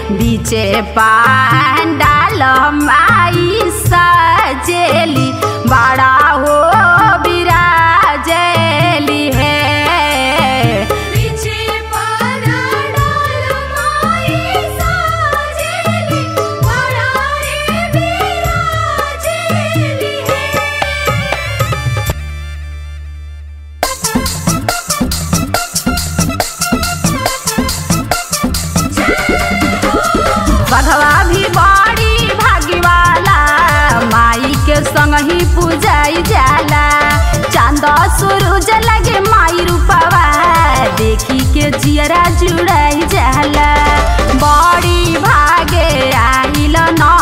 बीचे पांडाल माई सजेली बड़ा हो बिराजेली है पीछे पारा डाल माई साजेली बड़ा रे बिराजेली है बघवा भी बड़ी भाग्यवाला माई के संग ही पूजाई जाला चांद सूरज लगे माई रूपवा देखी के जियरा जुड़ाई जाला बड़ी भागे आइल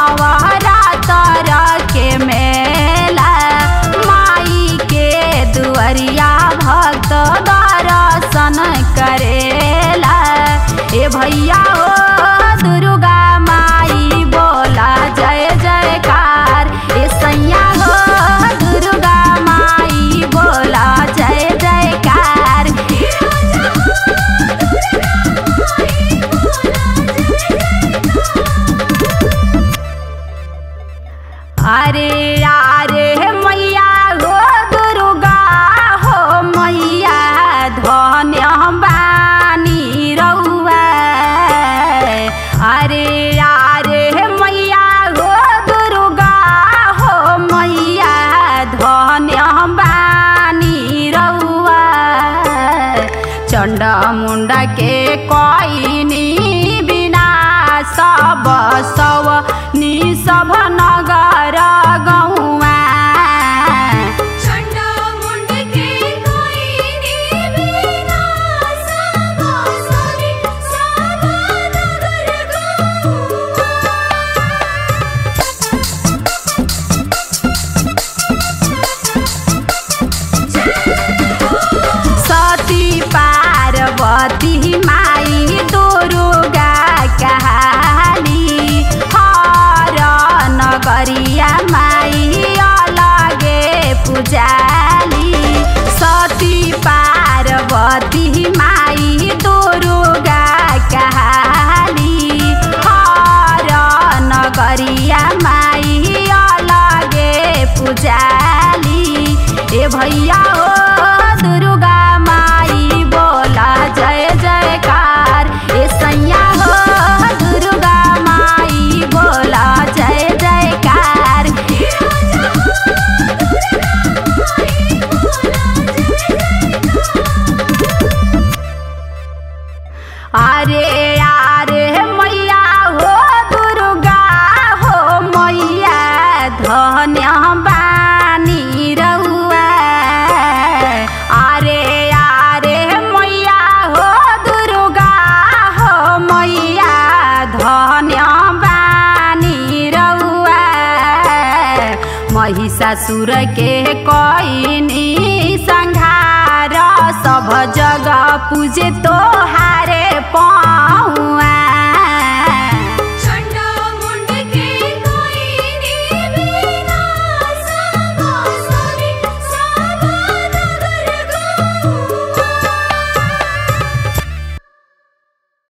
नवरातर के मेला माई के दुअरिया भक्त दर्शन करेला ए भैया हो दुर्गा माई बोला जय जयकार ए सैया हो दुर्गा माई बोला जय जयकार अरे अरे मैया हो दुर्गा हो मैया धन्य बानी रउआ अरे अरे मैया हो दुर्गा हो मैया धन्य बानी रउआ चंड मुंडा के कोइनी बिना सब सव नि सब नगर गौआ चंडा मुंड के कोई नी बिना सब सभी सब नगर गौआ सती पार्वती माई दुर्गा कहाली हर नगरिया माई अलगे पुजाली सती पार्वती माई दुर्गा कहाली हर नगरिया माई अलगे पुजाली ए भैया हो दुर्गा माई बोला जय जयकार ए सैया हो दुर्गा माई बोला जय जयकार अरे अरे मैया हो दुर्गा हो मैया धन्य बानी रउआ अरे अरे मैया हो दुर्गा हो मैया धन्य बानी रउआ महिषासुर के कोइनी संघार सब जगह पूजे तो